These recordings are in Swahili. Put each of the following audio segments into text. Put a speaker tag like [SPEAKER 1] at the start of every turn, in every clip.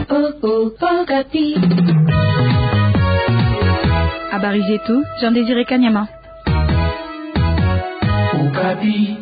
[SPEAKER 1] Habari zetu Jean Désiré Kanyama.
[SPEAKER 2] Okapi.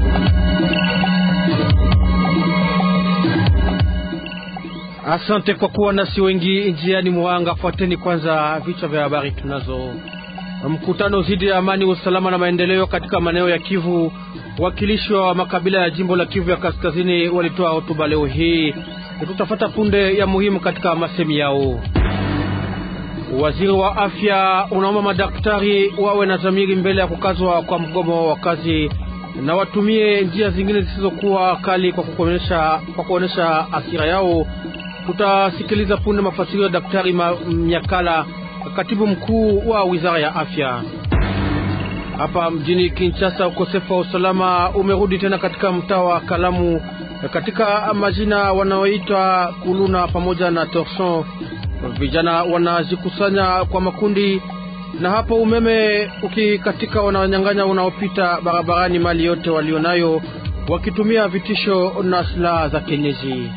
[SPEAKER 3] Asante kwa kuwa nasi wengi njiani mwanga. Fuateni kwanza vichwa vya habari tunazo. Mkutano dhidi ya amani, usalama na maendeleo katika maeneo ya Kivu. Wakilishi wa makabila ya jimbo la Kivu ya kaskazini walitoa hotuba leo hii. Tutafata punde ya muhimu katika masemi yao. Waziri wa afya unaomba madaktari wawe na dhamiri mbele ya kukazwa kwa mgomo wa kazi na watumie njia zingine zisizokuwa kali kwa kuonesha kwa kuonesha asira yao. Tutasikiliza punde mafasiri ya Daktari Myakala, katibu mkuu wa wizara ya afya. Hapa mjini Kinshasa, ukosefu wa usalama umerudi tena katika mtaa wa Kalamu, katika majina wanaoitwa Kuluna pamoja na Torson. Vijana wanajikusanya kwa makundi, na hapo umeme ukikatika, wananyang'anya unaopita barabarani mali yote walionayo, wakitumia vitisho na silaha za kienyeji.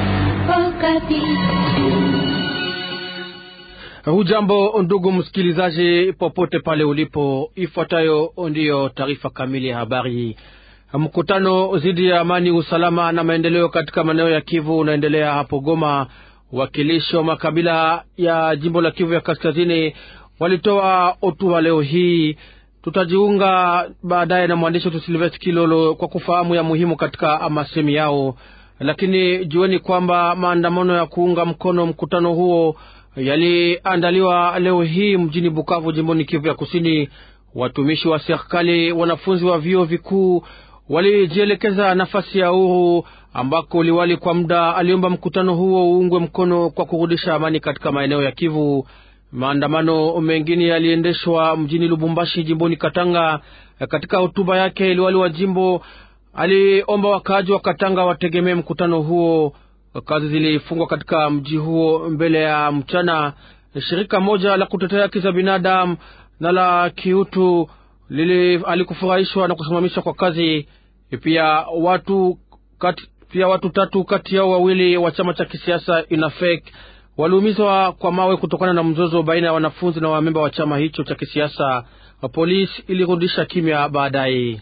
[SPEAKER 3] Hujambo ndugu msikilizaji, popote pale ulipo, ifuatayo ndiyo taarifa kamili ya habari. Mkutano dhidi ya amani, usalama na maendeleo katika maeneo ya Kivu unaendelea hapo Goma. Wakilishi wa makabila ya jimbo la Kivu ya kaskazini walitoa hotuba leo hii. Tutajiunga baadaye na mwandishi wetu Silvestre Kilolo kwa kufahamu ya muhimu katika masemi yao, lakini jueni kwamba maandamano ya kuunga mkono mkutano huo yaliandaliwa leo hii mjini Bukavu, jimboni Kivu ya kusini. Watumishi wa serikali, wanafunzi wa vyuo vikuu walijielekeza nafasi ya uhuru ambako liwali kwa muda aliomba mkutano huo uungwe mkono kwa kurudisha amani katika maeneo ya Kivu. Maandamano mengine yaliendeshwa mjini Lubumbashi, jimboni Katanga. Katika hotuba yake, liwali wa jimbo aliomba wakaaji wa Katanga wategemee mkutano huo. Kazi zilifungwa katika mji huo mbele ya mchana. Shirika moja la kutetea haki za binadamu na la kiutu lili alikufurahishwa na kusimamishwa kwa kazi. Pia watu kati, pia watu tatu kati yao wawili wa chama cha kisiasa Inafek waliumizwa kwa mawe kutokana na mzozo baina ya wanafunzi na wamemba wa chama hicho cha kisiasa. Polisi ilirudisha kimya baadaye.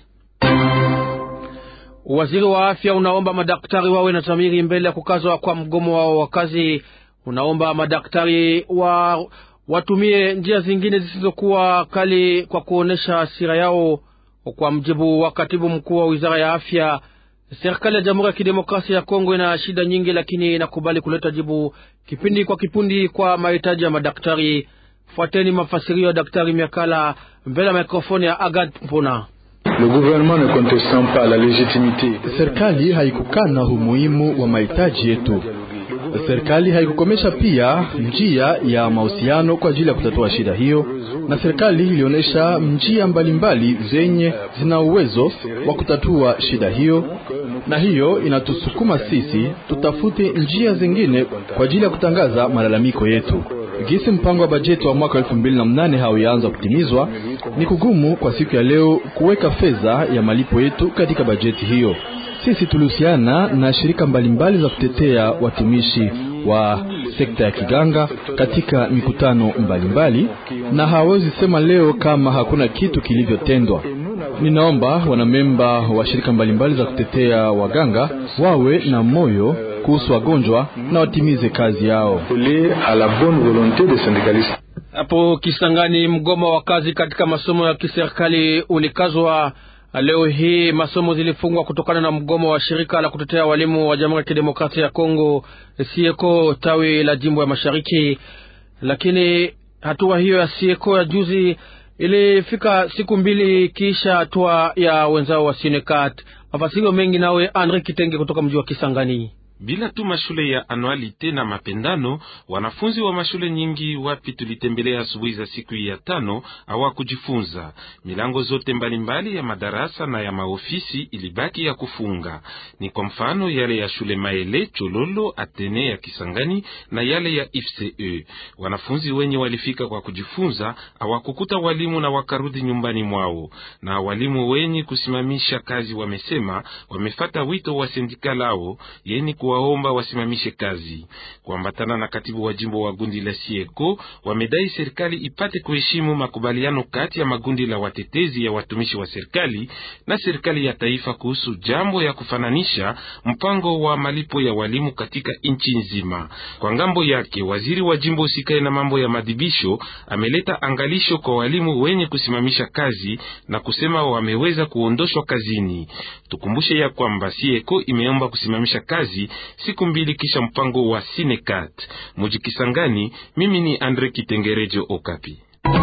[SPEAKER 3] Waziri wa afya unaomba madaktari wawe na dhamiri mbele ya kukazwa kwa mgomo wao wa kazi. Unaomba madaktari wa watumie njia zingine zisizokuwa kali kwa kuonesha hasira yao. Kwa mjibu wa katibu mkuu wa wizara ya afya, serikali ya Jamhuri ya Kidemokrasia ya Kongo ina shida nyingi, lakini inakubali kuleta jibu kipindi kwa kipindi kwa mahitaji ya madaktari. Fuateni mafasirio ya Daktari Miakala mbele ya mikrofoni ya Agad Mpona.
[SPEAKER 4] Serikali haikukana umuhimu wa mahitaji yetu. Serikali haikukomesha pia njia ya mahusiano kwa ajili ya kutatua shida hiyo, na serikali ilionyesha njia mbalimbali zenye zina uwezo wa kutatua shida hiyo, na hiyo inatusukuma sisi tutafute njia zingine kwa ajili ya kutangaza malalamiko yetu. Gisi mpango wa bajeti wa mwaka elfu mbili na mnane hauyaanza kutimizwa, ni kugumu kwa siku ya leo kuweka fedha ya malipo yetu katika bajeti hiyo. Sisi tulihusiana na shirika mbalimbali za kutetea watumishi wa sekta ya kiganga katika mikutano mbalimbali, na hawezi sema leo kama hakuna kitu kilivyotendwa. Ninaomba wanamemba wa shirika mbalimbali za kutetea waganga wawe na moyo kuhusu wagonjwa na watimize kazi yao.
[SPEAKER 3] Hapo Kisangani, mgomo wa kazi katika masomo ya kiserikali ulikazwa leo hii. Masomo zilifungwa kutokana na mgomo wa shirika la kutetea walimu wa Jamhuri ya Kidemokrasia ya Kongo Sieko tawi la jimbo ya Mashariki, lakini hatua hiyo ya Sieko ya juzi ilifika siku mbili kisha hatua ya wenzao wa Sinekat. Mafasirio mengi nawe Andre Kitenge kutoka mji wa Kisangani.
[SPEAKER 5] Bila tu mashule ya anualite na mapendano, wanafunzi wa mashule nyingi wapi tulitembelea asubuhi za siku ya tano hawakujifunza. Milango zote mbalimbali mbali ya madarasa na ya maofisi ilibaki ya kufunga. Ni kwa mfano yale ya shule Maele, Chololo, Atene ya Kisangani na yale ya IFCE. Wanafunzi wenye walifika kwa kujifunza hawakukuta walimu na wakarudi nyumbani mwao, na walimu wenye kusimamisha kazi wamesema wamefata wito wa sindika lao yeni wakiwaomba wasimamishe kazi. Kuambatana na katibu wa jimbo wa gundi la Sieko, wamedai serikali ipate kuheshimu makubaliano kati ya magundi la watetezi ya watumishi wa serikali na serikali ya taifa kuhusu jambo ya kufananisha mpango wa malipo ya walimu katika nchi nzima. Kwa ngambo yake, waziri wa jimbo usikae na mambo ya madhibisho ameleta angalisho kwa walimu wenye kusimamisha kazi na kusema wameweza kuondoshwa kazini. Tukumbushe ya kwamba Sieko imeomba kusimamisha kazi siku mbili kisha mpango wa Sinekat. Mujikisangani, mimi ni Andre Kitengerejo Okapi.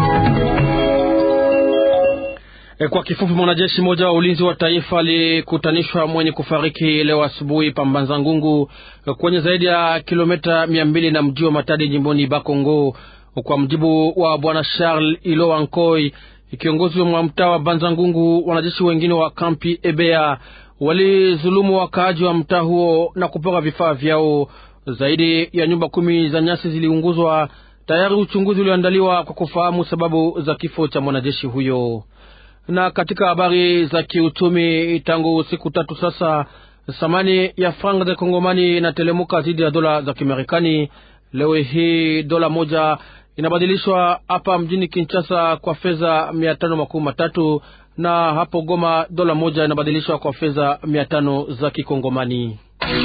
[SPEAKER 3] E, kwa kifupi, mwanajeshi mmoja wa ulinzi wa taifa alikutanishwa mwenye kufariki leo asubuhi Pambanza Ngungu kwenye zaidi ya kilomita mia mbili na mji wa Matadi jimboni Bakongo. Kwa mjibu wa bwana Charles Ilowa Nkoi, kiongozi wa mtaa wa Banza Ngungu, wanajeshi wengine wa kampi Ebea walizulumu wakaaji wa mtaa huo na kupora vifaa vyao. Zaidi ya nyumba kumi za nyasi ziliunguzwa. Tayari uchunguzi ulioandaliwa kwa kufahamu sababu za kifo cha mwanajeshi huyo. Na katika habari za kiuchumi, tangu siku tatu sasa, thamani ya franga za Kongomani inatelemuka dhidi ya dola za Kimarekani. Leo hii dola moja inabadilishwa hapa mjini Kinshasa kwa fedha mia tano makumi matatu na hapo Goma dola moja inabadilishwa kwa fedha mia tano za Kikongomani.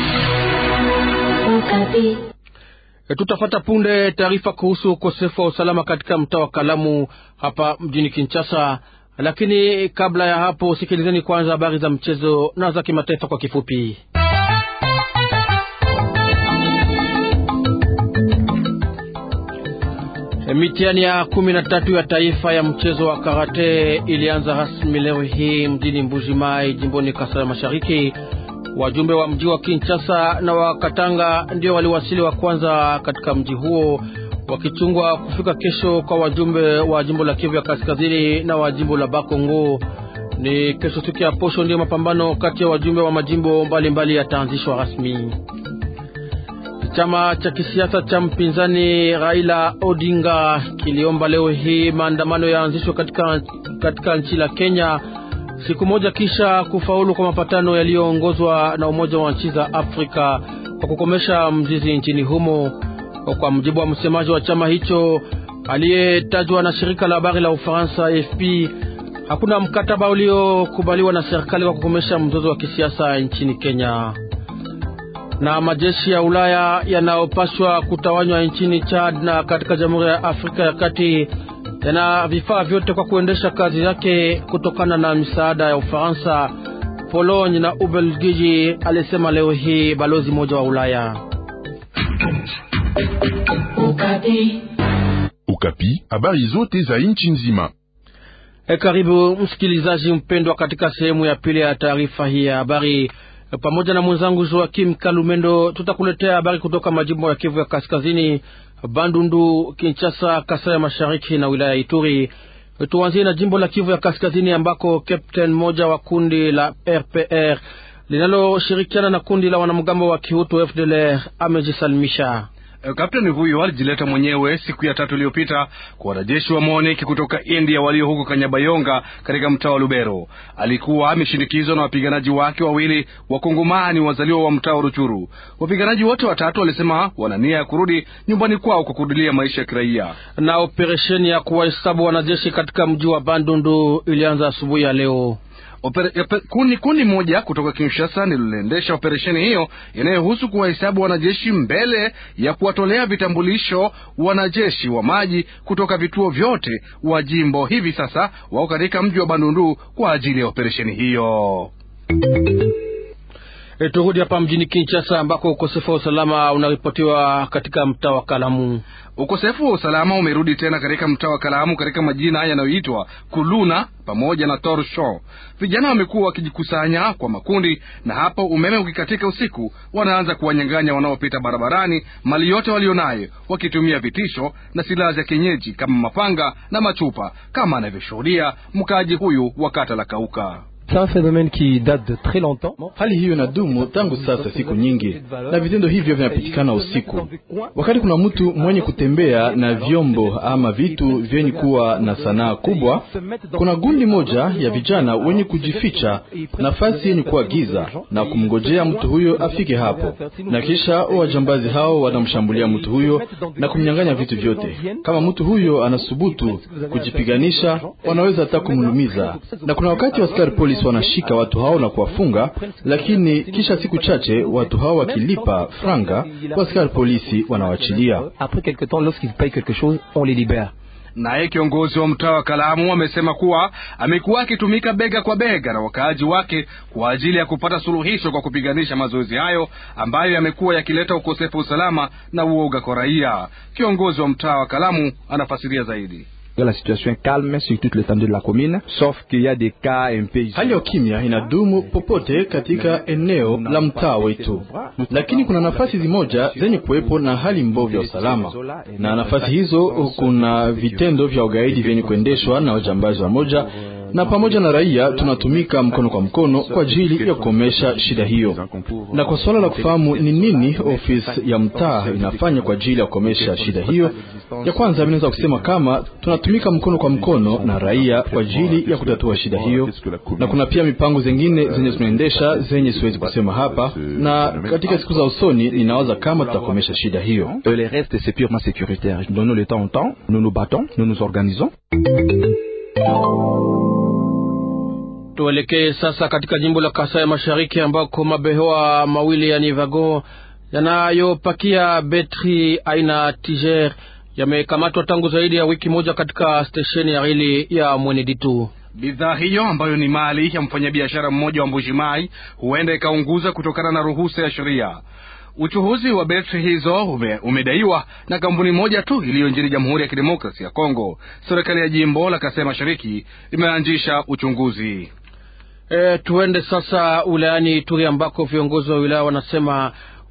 [SPEAKER 3] E, tutafata punde taarifa kuhusu ukosefu wa usalama katika mtaa wa Kalamu hapa mjini Kinshasa, lakini kabla ya hapo, sikilizeni kwanza habari za mchezo na za kimataifa kwa kifupi. E, mitihani ya kumi na tatu ya taifa ya mchezo wa karate ilianza rasmi leo hii mjini Mbuji Mai, jimboni Kasai Mashariki. Wajumbe wa mji wa Kinshasa na wa Katanga ndio waliwasili wa kwanza katika mji huo, wakichungwa kufika kesho kwa wajumbe wa jimbo la Kivu ya Kaskazini na wa jimbo la Bakongo. Ni kesho siku ya posho ndio mapambano kati ya wajumbe wa majimbo mbalimbali yataanzishwa rasmi. Chama cha kisiasa cha mpinzani Raila Odinga kiliomba leo hii maandamano yaanzishwe katika, katika nchi la Kenya siku moja kisha kufaulu kwa mapatano yaliyoongozwa na Umoja wa nchi za Afrika kwa kukomesha mzizi nchini humo. Kwa mujibu wa msemaji wa chama hicho aliyetajwa na shirika la habari la Ufaransa AFP, hakuna mkataba uliokubaliwa na serikali kwa kukomesha mzozo wa kisiasa nchini Kenya. Na majeshi ya Ulaya yanayopaswa kutawanywa nchini Chad na katika Jamhuri ya Afrika ya Kati yana vifaa vyote kwa kuendesha kazi yake kutokana na misaada ya Ufaransa, Pologne na Ubelgiji, alisema leo hii balozi mmoja wa Ulaya.
[SPEAKER 2] Ukapi, Ukapi, habari zote za nchi nzima.
[SPEAKER 3] E, karibu msikilizaji mpendwa katika sehemu ya pili ya taarifa hii ya habari. Pamoja na mwenzangu Joakim Kalumendo tutakuletea habari kutoka majimbo ya Kivu ya Kaskazini, Bandundu, Kinshasa, Kasai ya Mashariki na wilaya ya Ituri. Tuanzie na jimbo la Kivu ya Kaskazini ambako kapteni mmoja wa kundi la RPR linaloshirikiana na kundi la wanamgambo wa Kihutu FDLR amejisalimisha.
[SPEAKER 6] Kapteni huyo alijileta mwenyewe siku ya tatu iliyopita kwa wanajeshi wa MONUC kutoka India walio huko Kanyabayonga katika mtaa wa Lubero. Alikuwa ameshindikizwa na wapiganaji wake wawili wakongomani wazaliwa wa mtaa wa Ruchuru. Wapiganaji wote watatu walisema wana nia ya kurudi nyumbani kwao kwa kurudilia maisha ya kiraia.
[SPEAKER 3] Na operesheni ya kuwahesabu wanajeshi katika mji wa Bandundu ilianza asubuhi ya leo.
[SPEAKER 6] Kundi kundi moja kutoka Kinshasa liliendesha operesheni hiyo inayohusu kuwahesabu wanajeshi mbele ya kuwatolea vitambulisho wanajeshi wa maji kutoka vituo vyote wa jimbo. Hivi sasa wako katika mji wa Bandundu kwa ajili ya operesheni hiyo.
[SPEAKER 3] E, turudi hapa mjini Kinshasa ambako ukosefu wa usalama unaripotiwa katika mtaa wa Kalamu.
[SPEAKER 6] Ukosefu wa usalama umerudi tena katika mtaa wa Kalamu katika majina yanayoitwa Kuluna pamoja na Torsho. Vijana wamekuwa wakijikusanya kwa makundi, na hapo umeme ukikatika usiku, wanaanza kuwanyang'anya wanaopita barabarani mali yote walionayo, wakitumia vitisho na silaha za kienyeji kama mapanga na machupa, kama anavyoshuhudia mkaaji huyu wa kata la Kauka.
[SPEAKER 7] C'est un phénomène qui date de très longtemps.
[SPEAKER 4] Hali hiyo inadumu tangu sasa siku nyingi, na vitendo hivyo vinapitikana usiku, wakati kuna mtu mwenye kutembea na vyombo ama vitu vyenye kuwa na sanaa kubwa. Kuna gundi moja ya vijana wenye kujificha nafasi yenye kuwa giza na kumngojea mtu huyo afike hapo, na kisha wajambazi hao wanamshambulia mtu huyo na kumnyang'anya vitu vyote. Kama mtu huyo anasubutu kujipiganisha, wanaweza hata kumlumiza, na kuna wakati askari polisi wanashika watu hao na kuwafunga, lakini kisha siku chache watu hao wakilipa franga, askari polisi wanawachilia.
[SPEAKER 7] Après quelque temps, lorsqu'ils payent quelque chose, on les libère.
[SPEAKER 6] Naye kiongozi wa mtaa wa Kalamu amesema kuwa amekuwa akitumika bega kwa bega na wakaaji wake kwa ajili ya kupata suluhisho kwa kupiganisha mazoezi hayo ambayo yamekuwa yakileta ukosefu wa usalama na uoga kwa raia. Kiongozi wa mtaa wa Kalamu anafasiria zaidi.
[SPEAKER 8] La situation est calme sur toute l'étendue de la commune, sauf qu'il y a des cas un peu
[SPEAKER 4] Hali ya ukimya inadumu popote katika eneo la mtaa wetu, lakini kuna nafasi zimoja zenye kuwepo na hali mbovu ya usalama, na nafasi hizo kuna vitendo vya ugaidi vyenye kuendeshwa na wajambazi wa moja na pamoja na raia tunatumika mkono kwa mkono kwa ajili ya kukomesha shida hiyo. Na kwa suala la kufahamu ni nini ofisi ya mtaa inafanya kwa ajili ya kukomesha shida hiyo, ya kwanza minaweza kusema kama tunatumika mkono kwa mkono na raia kwa ajili ya kutatua shida hiyo, na kuna pia mipango zingine zenye tunaendesha zenye siwezi kusema hapa, na katika siku za usoni ninawaza kama tutakomesha shida hiyo.
[SPEAKER 8] Le reste c'est purement sécuritaire. Donnons le temps au temps, nous nous battons, nous nous organisons.
[SPEAKER 3] Tuelekee sasa katika jimbo la Kasai Mashariki ambako mabehewa mawili ya Nivago yanayopakia betri aina Tiger yamekamatwa tangu zaidi ya wiki moja katika stesheni ya reli ya Mweneditu.
[SPEAKER 6] Bidhaa hiyo ambayo ni mali ya mfanyabiashara mmoja wa Mbujimai huenda ikaunguza kutokana na ruhusa ya sheria. Uchuhuzi wa betri hizo ume, umedaiwa na kampuni moja tu iliyo nchini Jamhuri ya Kidemokrasi ya Kongo. Serikali ya jimbo la Kasai Mashariki imeanzisha uchunguzi.
[SPEAKER 3] E, tuende sasa wilayani Ituri ambako viongozi wa wilaya wanasema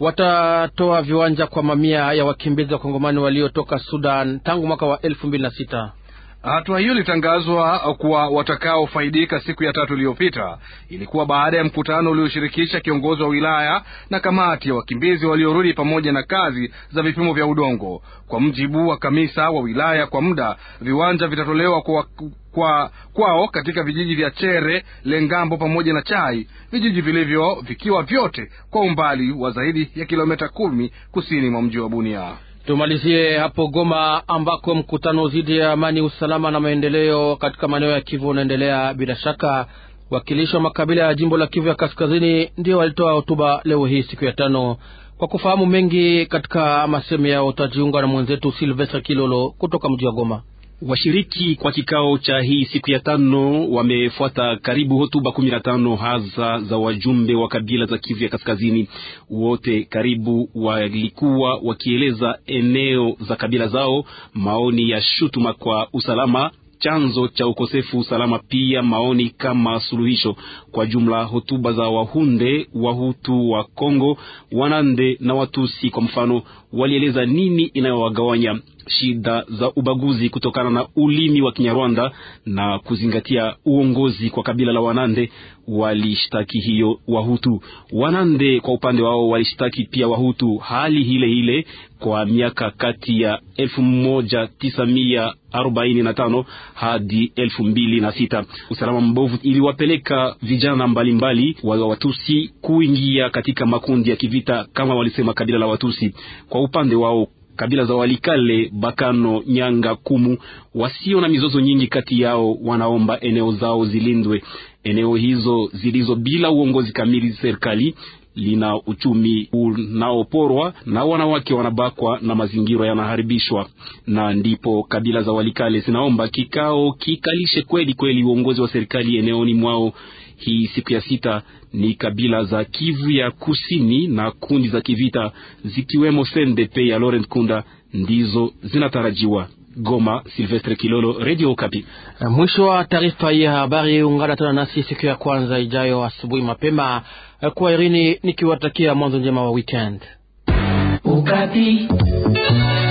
[SPEAKER 3] watatoa viwanja kwa mamia ya wakimbizi wa Kongomani waliotoka Sudan tangu mwaka wa elfu mbili na sita.
[SPEAKER 6] Hatua hiyo ilitangazwa kwa watakaofaidika siku ya tatu iliyopita. Ilikuwa baada ya mkutano ulioshirikisha kiongozi wa wilaya na kamati ya wakimbizi waliorudi pamoja na kazi za vipimo vya udongo. Kwa mjibu wa kamisa wa wilaya, kwa muda viwanja vitatolewa kwa, kwa kwao katika vijiji vya Chere, Lengambo pamoja na Chai, vijiji vilivyo vikiwa vyote kwa umbali wa zaidi ya kilomita kumi kusini mwa mji wa Bunia.
[SPEAKER 3] Tumalizie hapo Goma ambako mkutano dhidi ya amani, usalama na maendeleo katika maeneo ya Kivu unaendelea. Bila shaka, wakilishi wa makabila ya jimbo la Kivu ya kaskazini ndio walitoa hotuba leo hii siku ya tano. Kwa kufahamu mengi katika masemi yao, utajiunga na mwenzetu Silvestre Kilolo kutoka mji wa Goma.
[SPEAKER 9] Washiriki kwa kikao cha hii siku ya tano wamefuata karibu hotuba kumi na tano hasa za wajumbe wa kabila za Kivu ya kaskazini. Wote karibu walikuwa wakieleza eneo za kabila zao, maoni ya shutuma kwa usalama chanzo cha ukosefu usalama, pia maoni kama suluhisho. Kwa jumla, hotuba za Wahunde, Wahutu wa Kongo, Wanande na Watusi kwa mfano, walieleza nini inayowagawanya shida za ubaguzi kutokana na ulimi wa Kinyarwanda na kuzingatia uongozi kwa kabila la Wanande. Walishtaki hiyo Wahutu. Wanande kwa upande wao walishtaki pia Wahutu hali hile hile kwa miaka kati ya elfu moja tisa mia arobaini na tano hadi elfu mbili na sita. Usalama mbovu iliwapeleka vijana mbalimbali mbali wa Watusi kuingia katika makundi ya kivita kama walisema kabila la Watusi. Kwa upande wao kabila za Walikale, Bakano, Nyanga, Kumu wasio na mizozo nyingi kati yao wanaomba eneo zao zilindwe. Eneo hizo zilizo bila uongozi kamili serikali lina uchumi unaoporwa na wanawake wanabakwa na mazingira yanaharibishwa, na ndipo kabila za Walikale zinaomba kikao kikalishe kweli kweli uongozi wa serikali eneoni mwao. Hii siku ya sita ni kabila za Kivu ya kusini na kundi za kivita zikiwemo CNDP ya Laurent Kunda ndizo zinatarajiwa. Goma, Silvestre Kilolo, Radio Okapi.
[SPEAKER 3] Mwisho wa taarifa hii ya habari. Ungana tena nasi siku ya kwanza ijayo asubuhi mapema. Kwa Irini nikiwatakia mwanzo njema wa weekend.
[SPEAKER 10] Okapi.